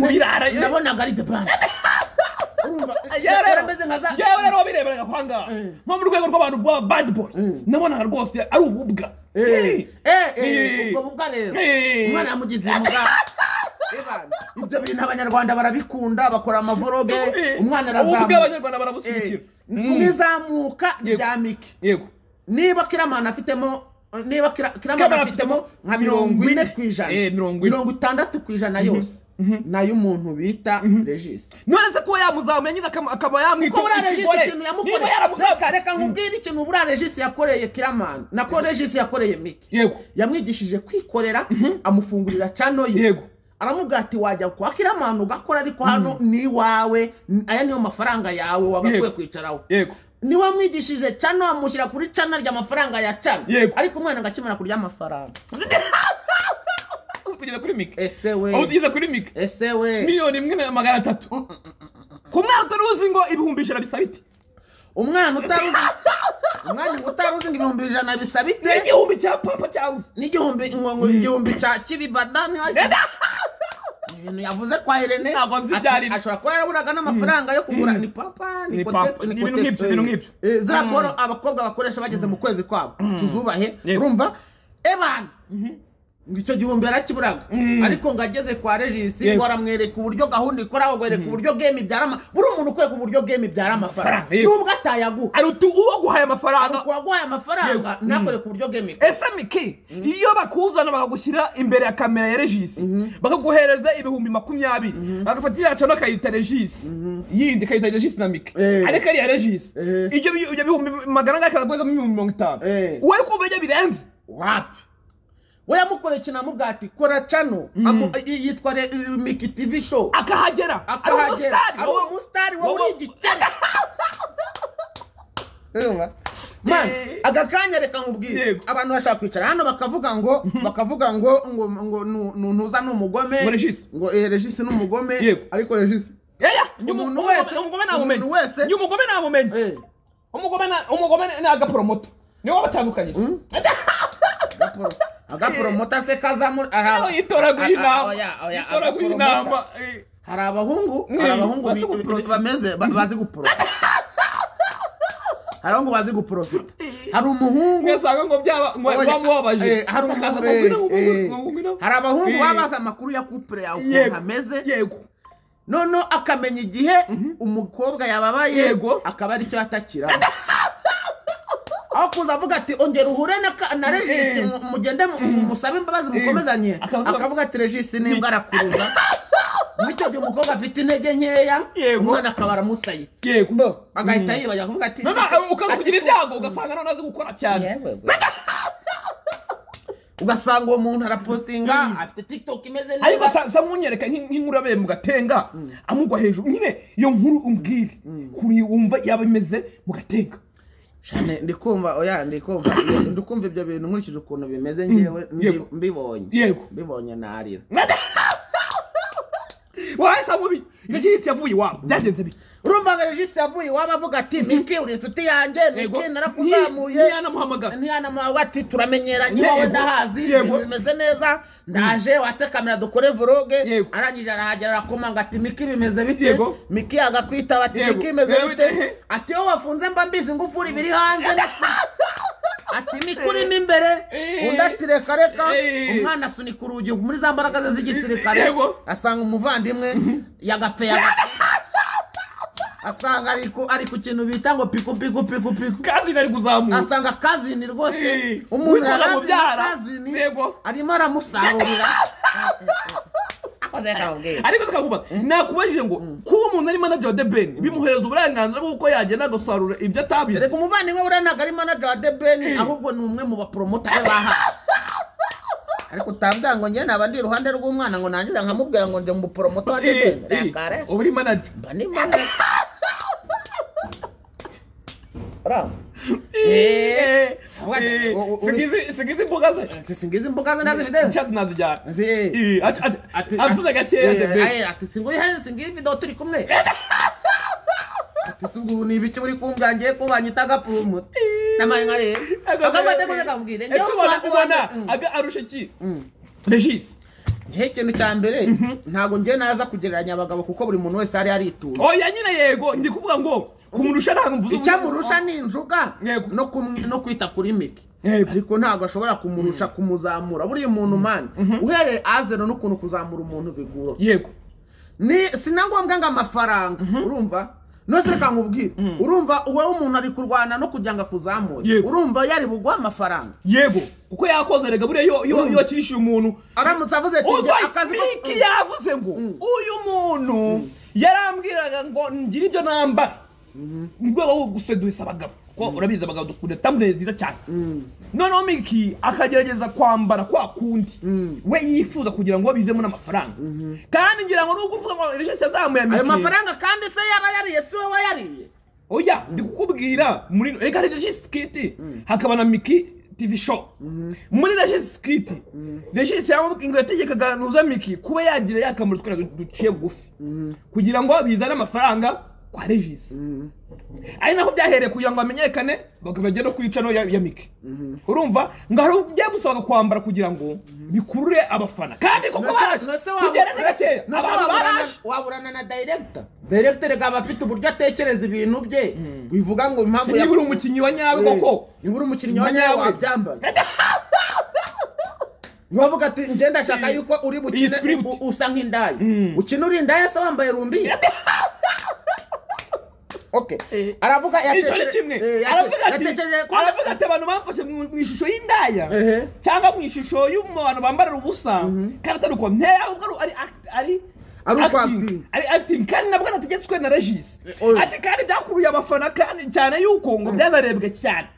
mu birara eh, ndabonaga ari debani Yewe rero- yarameze nka za yewe rero wabireberaga kwa ngaha Mm. nko mu rwego rw'abantu bw'aba bad boy nabonaga rwose ari ububwa Eh, eh, eh, Eh. ubwo bubwa rero Eh. umwana yamugize umugabo ibyo bintu abanyarwanda barabikunda bakora amavoroge Eh, umwana ububwa arazamuka abanyarwanda Eh, barabusubikira mu izamuka rya miki yego niba kiramana afitemo niba Kira- kiramana Kiramana afitemo afitemo nka mirongo ine mirongo ku ine. ijana Eh, mirongo ine. mirongo itandatu ku ijana yose ni ay'umuntu bita regisi none se kuba yamuzamuye nyine akaba- akaba kuko buriya yamwita regisi ikintu yamukoreye reka yaramukoreye reka nkubwire ikintu buriya regisi yakoreye kiramana nako regisi yakoreye miki yego yamwigishije kwikorera amufungurira cano ye yego aramubwira ati wajya kwa kiramana ugakora ariko hano ni iwawe n- aya niyo mafaranga yawe wagakwiye Yego. kwicaraho yego niwe wamwigishije cano amushyira kuri cana ry'amafaranga ya cana Yego. ariko umwana agakemera kurya amafaranga aho tugeze kuri mike ese aho we tugeze kuri mike ese we miliyoni imwe na magana atatu ku mwana utari uzi ngo ibihumbi ijana bisa biti umwana utari uzi umwana utari uzi ngo ibihumbi ijana bisaba ite n'igihumbi cya pampa cyabuze n'igihumbi ngo ngo igihumbi cya kibibada ni hafi ibintu yavuze kwa Helene Ntabwo nzi ati- ibyo ari byo. ashobora kuba yaraburaga n'amafaranga yo kugura ni papa ni Ni kote- papa, ni ibintu kote- nk'ibyo, ibintu nk'ibyo. Eh, za poro abakobwa bakoresha bageze mu kwezi kwabo tuzubahe Yego. urumva ebana ngo icyo gihumbi yarakiburaga ariko ngo ageze kwa regisi Yego. ngo aramwereka uburyo gahunda ikora akwereka uburyo game ibyara ama- buri umuntu ukwereka uburyo game ibyara amafaranga Yego. nubwo atayaguha ari utu uwo guhaye amafaranga ku waguhaye amafaranga ntakwereka uburyo game ikora ese miki iyo bakuzana bakagushyira imbere ya kamera ya regisi bakaguhereza ibihumbi makumyabiri bagafata iriya cano akayita regisi yindi ikayita regisi na miki Eh. ariko ari iya regisi Eh. ibyo bi- ibyo bihumbi magana ane akaguhezamo ibihumbi mirongo itanu Eh. wowe kumva ibyo birenze wapi we yamukoreye kinamubwira ati kora cano amu- i- yitwa re- miki tv show akahagera ari akahagera umusitari ari umusitari wowe uri igitega Urumva? Man, Eh. aka kanya reka nkubwire Yego. abantu bashaka kwicara hano bakavuga ngo bakavuga ngo ngo ngo nu- nu- ntuza ni umugome Ngo Regis. ngo eh, regisi ni umugome Yego. ariko regisi Yaya, Umuntu umuntu wese- wese umugome umuntu ntamumenye wese- njye umugome ntamumenye eh umugome na- umugome ni- ni agaporomoto niwe wabatandukanyije agaporo agaporomota se kazamu ari aba- yitoraguye a- a- inama oya, oya, yitoraguye agaporomota. inama eh. hari abahungu Mm, hari abahungu bazi bi- guprofita. bameze ba- bazi guporofita hari abahungu bazi guporofita hari umuhungu ngasanga ngo byaba ngo Oya, eh, bamubabaje hari umuhungu eh, eh, hari abahungu baba bazi amakuru ya kupure yawe ukuntu Yego. ameze yego noneho akamenya igihe umukobwa yababaye Yego. akaba aricyo yatakira aho kuza avuga ati ongera uhure na ka- na regisi mu- mugende mu- mu- musabe imbabazi mukomezanye Akavuga- akavuga ati regisi nimbwa arakuruza muri icyo gihe umukobwa afite intege nkeya Yego. umwana akaba aramusayitse yego agahita yibajya kuvuga ati noneho ukaba kugira ati- ibyago ugasanga none azi gukora cyane Yewe, we. ugasanga uwo muntu arapostinga afite tiktok imeze ariko neza sa sa nkunyereka nk'in- nk'inkuru yabaye mu gatenga amugwa hejuru nyine iyo nkuru umbwire kuri wumva yaba imeze mu gatenga Shane, ndi kumva oya ndi kumva ndi kumva ibyo bintu nkurikije ukuntu bimeze ngewe mbi- Yego. mbibonye yego mbibonye narira wahise mubi icyo cy'isi yavuye iwabo byagenze bite urumva ngo regisi yavuye iwaba avuga ati miki uri inshuti yanjye miki narakuzamuye ntiyanamuhamagara ntiyanamuhawe ati turamenyeranye Yego. wowe ndahazi Yego. ibintu bimeze neza ndaje watse kamera dukore voroge Yego. arangije arahagera arakomanga ati miki bimeze bite Yego. miki agakwitaba ati Yego. miki bimeze Yego, bite eh. ati wowe wafunze mba mbizi ingufuri biri hanze ati miki urimo imbere Eh. undi ati reka reka Eh. umwana asunika urugi muri za mbaraga ze z'igisirikare Yego. asanga umuvandimwe yagapfe yagapfe asanga ari ku- ari ku kintu bita ngo piku piku piku piku kazi nari kuzamuka asanga kazini rwose Eh, umuntu witwara yarazini mubyara. kazini Yego. arimo aramusarurira akoze kababwira ariko tukavuga nakubajije ngo kuba umuntu ari manager wa The Ben bimuhereza uburenganzira bw'uko yagenda agasarura ibyo atabizi reka umuvandimwe buriya ntabwo ari manager wa debeni ahubwo ni umwe mu baporomotari bahawe ariko utabwira ngo njye naba ndi iruhande rw'umwana ngo nangiza nkamubwira ngo ndi mu poromoto wa debeni reka reka uba uri manager mba ni manager Urabona? Eh, Eh, Avuga ati, eh, u- u- singizi- singizi imbuga ze singizi imbuga ze nazifite icyatsi nazijyana Zi- Eh, ati- ati- Ati- avuze gakeya Eh, The Ben aye, ati singuyihe singiye video turi kumwe ati singu ni ibiki muri kumbwa ngiye kuba nyitaga purumuti namaye nkareba akamate kuze kamubwire ese ubona ubona aga arusha iki regis ngewe ikintu cya mbere ntabwo ngiye naza kugereranya abagabo kuko buri muntu wese yari yaritunga oya nyine yego ndi kuvuga ngo kumurusha ntabwo mvuze icyamurusha ni injuga Yego. no kumwe- no kwita kuri mike Yego. ariko ntabwo ashobora kumurusha kumuzamura buriya umuntu mani uhereye azero n'ukuntu kuzamura umuntu bigura yego ni si na ngombwa ngo amafaranga urumva nose reka nkubwire urumva wowe umuntu ari kurwana no kugira ngo akuzamure Yego. urumva yari buguhe amafaranga yego kuko yakoze rega buriya iyo- iyo iyo akirishije umuntu aramutse avuze ati njye akazi ko miki yavuze ngo uyu muntu yarambwiraga ngo ngire ibyo nambara mu rwego rwo gusedusa abagabo kuko urabizi abagabo dukunda tamure nziza cyane noneho miki akagerageza kwambara kwa kundi we yifuza kugira ngo bizemo n'amafaranga kandi ngira ngo nubwo uvuga ngo rishesi yazamuye ayo miki mafaranga kandi se yarayariye si wowe yariye oya ndi kukubwira muri reka rishesi skiti hakaba na miki TV show muri rashesi skiti rashesi yamubwira yategekaga nuza miki kuba yagira yakamura utwana du- duciye bugufi kugira ngo bizane amafaranga kwa regisi ari naho byahereye kugira ngo hamenyekane bakajya no kwica no ya ya miki urumva ngo hari ubyo gusabaga kwambara kugira ngo bikurure abafana kandi koko baraje nose kugera ni gakeya abantu waburana baraje waburana na director director reka aba afite uburyo atekereza ibintu bye bivuga ngo impamvu niba uri umukinnyi wa nyawe koko niba uri umukinnyi wa nyawe wabyambaye bavuga ati njye ndashaka yuko uri Iyi bukine script. u- usa nk'indaya Mm. ukina uri indaya se wambaye rumbi Okay. aravuga icyo yatekereje ni kimwe eh, yate- aravuga ati yatekereje ko- aravuga ati abantu bamfashe mu mu ishusho y'indaya Ehe. cyangwa mu ishusho y'umuntu bambarira ubusa kandi atari uko nteye ahubwo ari- ari act- ari Ari uko acting. acting. ari acting kandi nabwo anategetswe na regisi Oya. ati kandi byakuruye abafana kandi cyane yuko ngo byanarebwe cyane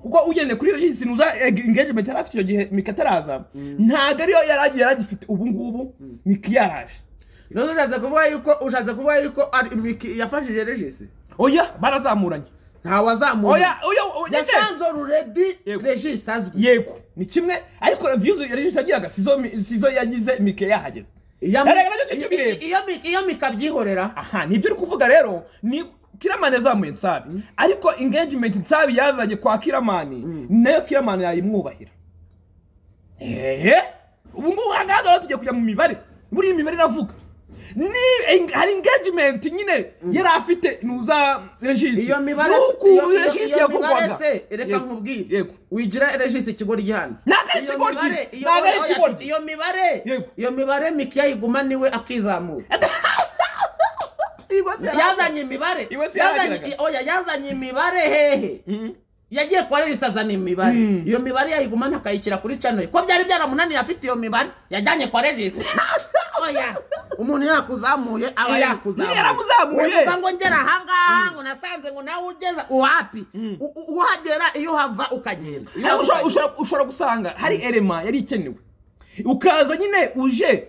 kuko ugendeye kuri regisi nuza eg- engagement yari afite icyo gihe mika ataraza ntabwo ariyo yari yari agifite ubu ngubu miki yaraje None ushatse kuvuga yuko ushatse kuvuga yuko ari- Miki yafashije regisi oya barazamuranye ntawazamuye oya oya oya yasanze already Yego. regisi azwi yego ni kimwe ariko views yarishije agiraga sizo mi- sizo yagize mike yahageze Iyo mi- Yarega nacyo iyo- cy'ibireba. iyo mi- iyo mikabyihorera aha nibyo uri kuvuga rero ni kiramani yazamuye nsabi ariko engagement nsabi yazanye kwa kiramani nayo kiramani yayimwubahira ehe ubu ngubu ahagaragara tugiye kujya mu mibare buriya imibare iravuga ni eng- hari engagement nyine yari afite nuza regisi iyo mibare iyo- n'ukuntu iyo- regisi iyo mibare yavugwaga se reka Yego, nkubwire yego wigira regisi ikigoryi hano Ntabwo ari Iyo ikigoryi. mibare- iyo- Ntabwo ari oya, ikigoryi. iyo mibare Yego. iyo mibare miki yayiguma niwe akizamura Iwe se yari- yazanye imibare Iwe se yazanye- yaragiraga. oya yazanye imibare hehe Mhm. yagiye kuba regisi azana imibare Mm. iyo mibare yayigumana akayishyira kuri channel ko byari byaramunaniye afite iyo mibare yajyanye kwa regisi oya umuntu yakuzamuye aba Eh, yakuzamuye yaramuzamuye. uvuga ngo ngera ahangaha ngo nasanze ngo nawe ugeza uwapi U- u- uhagera iyo uhava ukagenda Nawe ushobora- ushobora- ushobora gusanga hari erema yari ikenewe ukaza nyine uje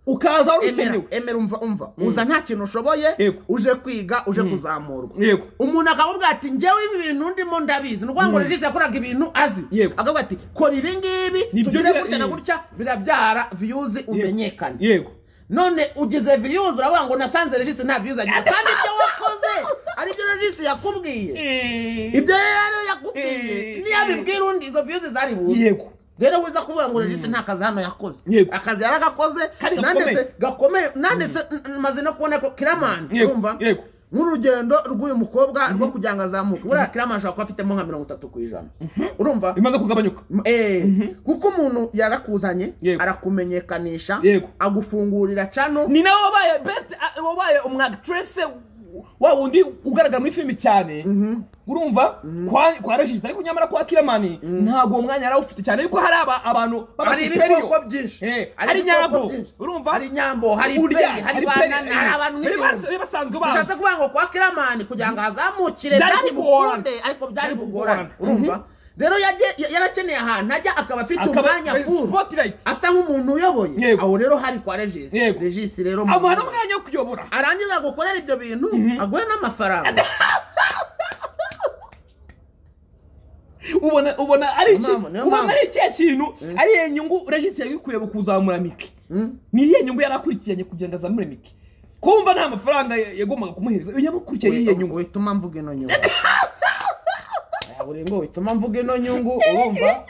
ukaza wari emera ukenewe emera umva umva uza nta kintu ushoboye Yego. uje kwiga uje kuzamurwa yego umuntu akakubwira ati ngewe ibi bintu ndimo ndabizi ni ukuvuga ngo regisi yakoraga ibintu azi Yego. akavuga ati kora ibi ngibi Nibyo tugire biba- gutya na yego. gutya birabyara viyuzi umenyekane yego none ugize viyuzi uravuga ngo nasanze regisi nta viyuzi agira kandi ibyo wakoze aribyo regisi yakubwiye ibyo rero yakubwiye Eh, niyo abibwira undi izo viyuzi zari buze yego rero wiza kuvuga ngo regisi nta kazi hano yakoze Yego. akazi yaragakoze Kandi nanditse gakomeye. gakomeye nanditse n- n- maze no kubona ko kiramani urumva yego yego nk'urugendo rw'uyu mukobwa rwo kugira ngo azamuke buriya kiramani ashobora kuba afitemo nka mirongo itatu ku ijana urumva bimaze kugabanyuka M- eh, kuko umuntu yarakuzanye Yego. arakumenyekanisha Yego. agufungurira cano ni nawe wabaye best a- wabaye umwagtrese wa wundi ugaragara muri filimi cyane urumva kwa kwa regisi ariko nyamara kwa kiramani ntabwo uwo mwanya yari awufite cyane yuko hari aba- abantu hari ibikoko byinshi Eh, Hari hari ibikoko nyambo. byinshi. Urumva? hari nyambo hari peri hari banana hari abantu nk'ibihumbi nk'ibihumbi basanzwe ushatse bazi kuvuga ngo kwa kiramani kugira ngo azamukire Byari byari kugorana. bukunde ariko byari Byari kugorana kugorana. urumva rero yajye- ya- yarakeneye ahantu ajya akaba afite Akaba- umwanya furu spotlight asa nk'umuntu uyoboye Yego. aho rero hari kwa regisi Yego. regisi rero mu- amuha n'umwanya wo kuyobora arangiza gukorera ibyo bintu aguhe n'amafaranga ubona ubona ari iki mpamvu, niyo ubona mpamvu. ari ikihe kintu ari iyo nyungu regisi yari kureba kuzamura miki Mm. ni iyihe nyungu yari akurikiranye kugira ngo azamure miki kumva nta mafaranga ya- yagombaga kumuhereza yamukurikiye iyihe We- nyungu wituma mvuga ino nyungu Aya, buri ngo wituma mvuga ino nyungu urumva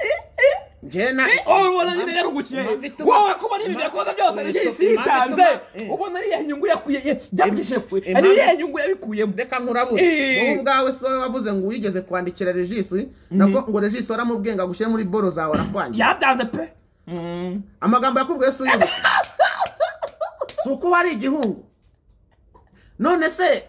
njye na wowe ubona nyine yarugukiye Impamvu ituma- wowe kubona ibintu yakoze byose Impamvu regisi ituma- yitanze eh. ubona ari iyihe nyungu yakuye byamugishije kure ari Impamvu- iyihe nyungu yabikuyemo reka nkurabura Eh. wowe ubwawe si wowe wavuze ngo wigeze kwandikira regisi nako ngo regisi waramubwiye ngo agushyire muri boro zawe arakwangira yabyanze pe Mm. amagambo yakubwiye si uyibuka si uko wari igihungu none se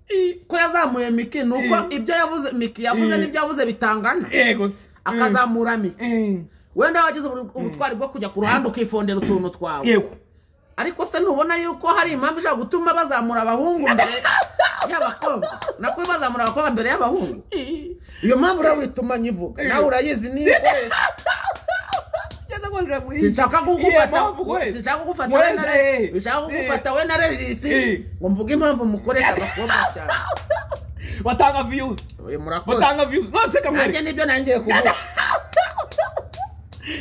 I- ko yazamuye miki ni uko Eh. ibyo yavuze miki yavuze Eh. n'ibyo yavuze bitangana yego se Mm. akazamura miki Mm. wenda wagize ubu- ubutwari bwo kujya ku ruhande ukifondera utuntu twawe yego ariko se ntubona yuko hari impamvu ishobora gutuma bazamura abahungu mbere y'abakobwa nako bazamura abakobwa mbere y'abahungu I- iyo mpamvu rero wituma nyivuga Eh. nawe urayizi niyo ukoresha sinshaka Iyo kugufata mpamvu ukoresha. sinshaka kugufata we Nkoresha, na eh. sinshaka kugufata we na regisi Eh. ngo mvuge impamvu mukoresha abakobwa cyane batanga viyuzi oya murakoze batanga viyuzi nose kamwere nanjye nibyo nangiye kuvuga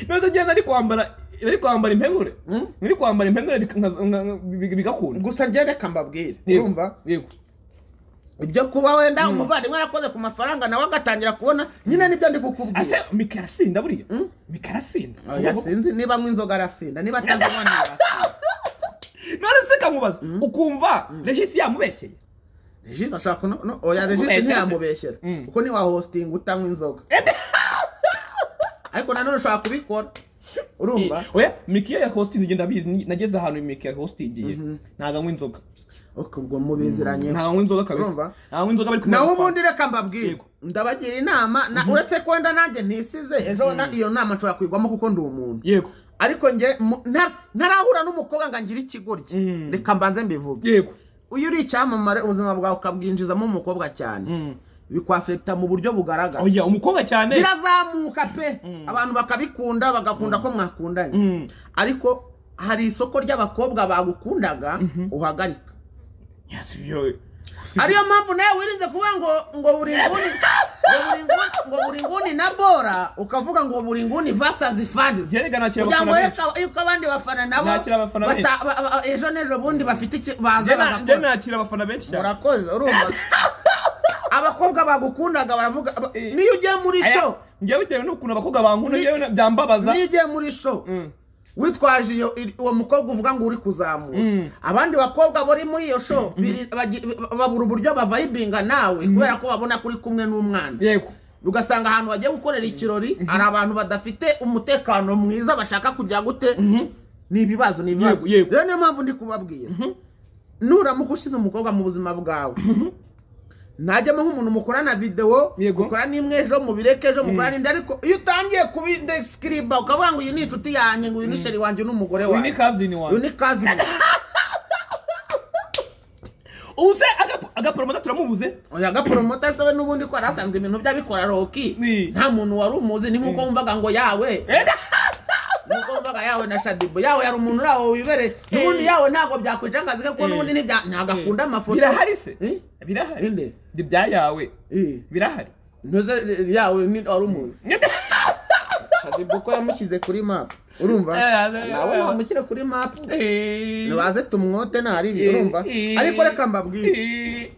none ngenda ari kwambara ari kwambara impengure Mm. ari kwambara impengure bika- nka- nka- nka- bi- bigakunda gusa njye reka mbabwire Yego, urumva yego ibyo kuba wenda umuvandimwe yarakoze ku mafaranga nawe agatangira kubona nyine nibyo ndi ase kukubwira mika arasinda buriya Mm. mika arasinda Oya, sinzi niba anywa inzoga arasinda niba atazinywa ntirasinda none se kamubaza ukumva regisi yamubeshyeye regisi ashobora kuno no, oya regisi Eh, ntiyamubeshyera Mm. kuko ntiwahositinga utanywa inzoga ariko nanone ushobora kubikora urumva oya mika iyo yahostingiye ndabizi ni- nageze ahantu mika yahostingiye ntabwo anywa inzoga Ok, ubwo mubiziranye ntabwo anywa inzoga Urumva? kabisa ntabwo anywa inzoga bari kumwe nawe na- ubundi reka mbabwire Yego. ndabagira inama na- uretse ko wenda nanjye ntisize ejo na- iyo nama nshobora kwigwamo kuko ndi umuntu yego ariko njye mu- nta- ntarahura n'umukobwa ngo angire ikigoryi Mm. reka mbanze mbivuge yego iyo uri icyamamare ubuzima bwawe ukabwinjizamo umukobwa cyane Mm. bikwafekita mu buryo bugaragara oya umukobwa cyane birazamuka pe abantu bakabikunda bagakunda ko mwakundanye Mm. ariko hari isoko ry'abakobwa bagukundaga uhagarika Yes, byo- ariyo mpamvu nawe wirinze kuvuga ngo ngo buri nguni ngo buri nguni- ngo buri nguni na bora ukavuga ngo buri nguni vasazi fandi Yerega nakira kugira ngo abafana benshi. reka- yuko abandi bafana nabo Nakira abafana benshi. bata- ba- ba- ejo n'ejo bundi bafite iki- baza Njye na- njye bagakora nakira abafana benshi cyane murakoze urumva abakobwa bagukundaga baravuga ba- Eh. niyo ugiye muri Aya, show njye bitewe n'ukuntu abakobwa bankunda Ni- njyewe na- byambabaza niyo ugiye muri show Mm. witwaje iyo iri- uwo mukobwa uvuga ngo uri kuzamura Mm. abandi bakobwa bari muri iyo show biri- bagi- babura uburyo bavayibinga nawe kubera ko babona ko uri kumwe n'umwana yego ugasanga ahantu bagiye gukorera ikirori hari abantu badafite umutekano mwiza bashaka kujya gute ni ibibazo ni Yego, ibibazo yego. rero niyo mpamvu ndi kubabwira nuramuka ushyize umukobwa mu buzima bwawe najyamo nk'umuntu mukorana videwo Yego. mukora n'imwe ejo mubireke ejo mukora n'indi ariko iyo utangiye kubidesikiriba ukavuga ngo uyu ni inshuti yanjye ngo uyu ni sheri wanjye uyu ni umugore uyu ni wanjye kazini uyu wawe ni kazi ubu se aga- agaporomota turamubuze oya gaporomota se we n'ubundi ko yari asanzwe ibintu by'abikora roki Ni. nta muntu wari umuzi ni nk'uko wumvaga ngo yawe Ega! nuko wumvaga yawe na shadibo yawe yari umuntu uri aho wibereye n'ubundi yawe ntabwo byakwica akazi ke kuko Eh. n'ubundi ntibya- ntabwo akunda amafoto birahari se Eh? birahari Inde? ni ibya yawe Eh. birahari ntuze eh, yawe ni wari umuntu shadibo ko yamushyize kuri mapu urumva Eh, eh, nawe eh. namushyire kuri mapu Eh. ntibaze tumwote ntari ibi Eh, urumva eh, ariko reka mbabwire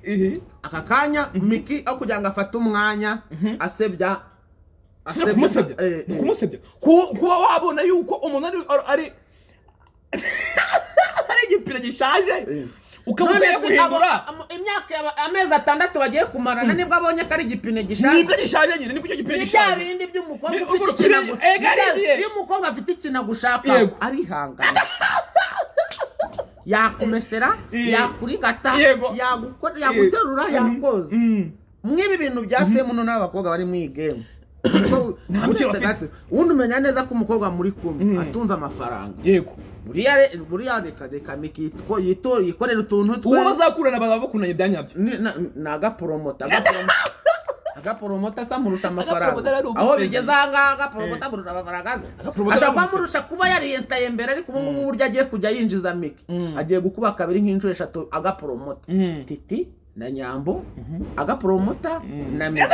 eh, eh. aka kanya miki aho kugira ngo afate umwanya asebya Si no kumusebya eh, ni eh. ukumusebya Ku- kuba wabona yuko umuntu ari ari ari igipira gishaje none ukamugira se abo guhindura amo- imyaka yaba- amezi atandatu bagiye kumarana nibwo abonye ko ari igipine gishaje nibwo gishaje nyine nibwo icyo gipira ni bya gishaje bindi by'umukobwa Ni ufite uburyo- ikinago Ega, ariye. iyo umukobwa afite ikinago ushaka Yego. arihangana yakumesera Eh. yakurigata Yego. yagukora- Yego. yaguterura yakoza Mm. mw'ibi bintu bya semuno n'abakobwa bari mu iyi gemu Kuko Nta mikino uretse bafite. gato, ubundi umenya neza ko umukobwa muri kumwe Mm. atunze amafaranga yego buriya re- buriya reka reka miki yitwo- yito- yikorera utuntu twe uwo bazakurana bazaba bakunanye bya nyabyo ni na- ni agaporomota agaporomota- agaporomota se amurusha Agaporomota amafaranga ari ubu aho pezi. bigeze aha ngaha agaporomota amurusha amafaranga aze Agaporomota ashobora ari kuba ubu amurusha kuba yariyesitaye mbere ariko ubu ngubu uburyo agiye kujya yinjiza miki Mm. agiye gukuba kabiri nk'inshuro eshatu agaporomota Mm. titi na nyambo agaporomota na miki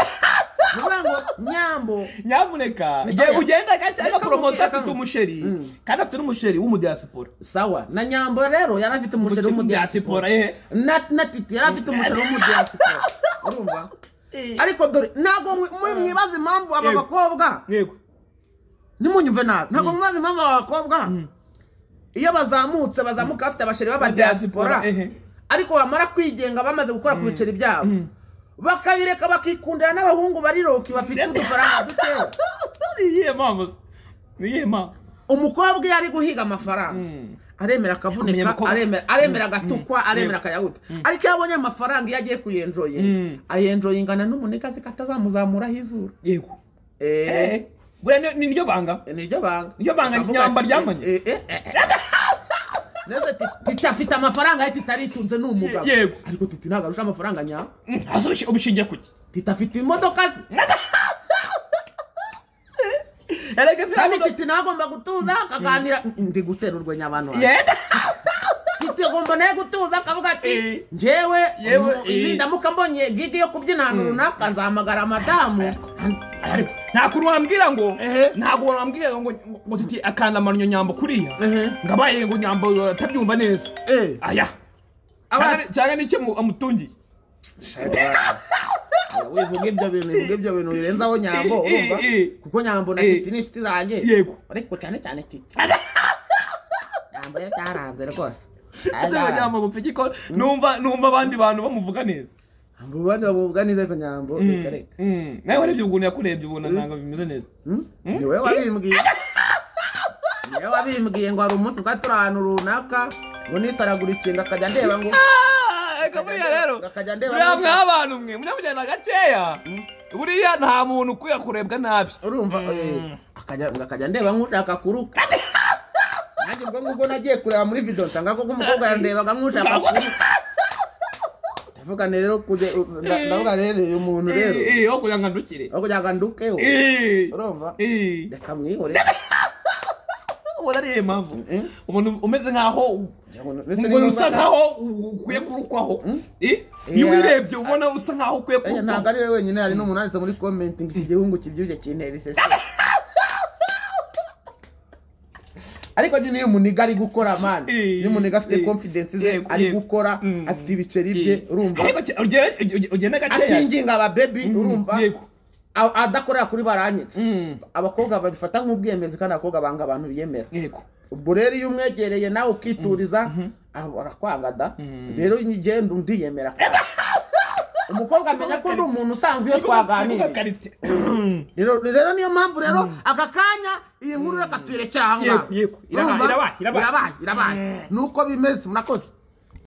bivuga ngo nyambo nyamuneka Oya. igihe ugenda gace Reka agaporomota mubwire afite kamwe. umusheri Mm. kandi afite n'umusheri w'umudiyasipora sawa na nyambo rero yari afite umusheri w'umudiyasipora w'umudiyasipora yehe na na titi yari afite umusheri w'umudiyasipora urumva ariko dore ntabwo mwi- mwi- mwibaza impamvu aba Yego. bakobwa yego ntimunyumve nabi ntabwo mwibaza impamvu aba bakobwa iyo bazamutse bazamuka bafite abasheri b'abadiyasipora ehe ariko bamara kwigenga bamaze gukora ku biceri byabo Mm. bakabireka bakikundira n'abahungu bari roki bafite udufaranga dukeya ni iyihe mpamvu se? ni iyihe mpamvu umukobwa iyo ari guhiga amafaranga Mm. Kumenya aremera akavunika umukobwa. aremera aremera agatukwa aremera akayahuta ariko iyo abonye amafaranga iyo agiye kuyenjoye Mm. ayenjoye ingana n'umunikazi ko atazamuzamuraho izuru yego eee Eh, buriya ni- ni niryo banga niryo banga Niryo banga Avuga nyamba ati, ryamanye. eh, eh, eh, eh. Neza ati, titi afite amafaranga ye titi aritunze ni umugabo Ye- yego. ariko titi ntabwo arusha amafaranga nyabo Mm, hasi ubishi- ubishingiye kuki titi afite imodoka ze erega ziriya kandi modoka- titi nawe agomba gutuza akaganira ndi gutera urwenya abantu banjye. Yego. titi agomba nawe gutuza akavuga ati Eh. njyewe Yewe, mu- ibi eh. ndamuka mbonye gigi yo kubyina ahantu runaka nzahamagara madamu ariko nta kuntu wambwira ngo Ehe. ntabwo wambwira ngo ngo- ngo titi akanda amano nyambo kuriya Ehe. ngabaye ngo nyambo uh, atabyumva neza Eh, aya aba- Cyangwa ni- cyangwa n'icyo mu- amutungiye wivuga ibyo bintu bivuga ibyo bintu birenzaho nyambo Eh, eh, urumva eh. kuko nyambo na Eh. titi ni inshuti zanjye Yego. ariko cyane cyane titi nyambo yo byaranze rwose ese ngo nyambo bupfa iki ko numva numva abandi bantu bamuvuga neza nyambo ubandi bamuvuga neza ariko nyambo reka Mm, reka mm. nawe urebye ukuntu yakurebye ubona ntabwo bimeze neza Hmm? ni wowe wabimbwiye ni wowe wabimbwiye ngo hari umunsi twari turi ahantu runaka ngo nisaragura ikintu akajya ndeba ngo Ah, reka buriya rero Akajya ndeba buriya neza. mw'abantu mwe mujyana gakeya buriya nta muntu ukwiye kurebwa nabi urumva eh, akajya ngo akajya ndeba nk'ushaka kuruka nanjye ubwo ngubwo nagiye kureba muri video nsanga koko umukobwa yandebaga nk'ushaka kuruka ndavuga rero kujya nda- ndavuga rero uyu muntu rero Eh, eh, aho kugira ngo andukire aho kugira ngo andukeho Eh, urumva eh. reka mwihore ubona ari iyihe mpamvu Eh? umuntu umeze nkaho umuntu usa nkaho u- ukwiye kurukwaho Eh? niba urebye ubona usa nkaho ukwiye Aya ntabwo kurukwaho ari we wenyine hari n'umuntu wanditse muri comment ngo iki gihungu kibyibushye kintera isese ariko nyine iyo umuniga ari gukora mani Eh, iyo umuniga afite eh, confidence ze yego, ari yego. gukora Mm. afite ibiceri bye urumva ariko ki- ugere- uge- ugenda gakeya atinginga ababebi urumva yego. a- adakorera kuri baranyitse Mm, abakobwa babifata nk'ubwemezi kandi abakobwa banga abantu biyemera yego ubwo rero iyo umwegereye nawe ukituriza aba- arakwangada rero ngenda undi yemera umukobwa amenya ko ari umuntu usanzwe iyo twaganiriye rero rero niyo mpamvu rero aka kanya iyi nkuru reka tuyirekere aha ngaha Yego, yego. Irabaye, Urumva? irabaye, irabaye. irabaye irabaye nuko bimeze murakoze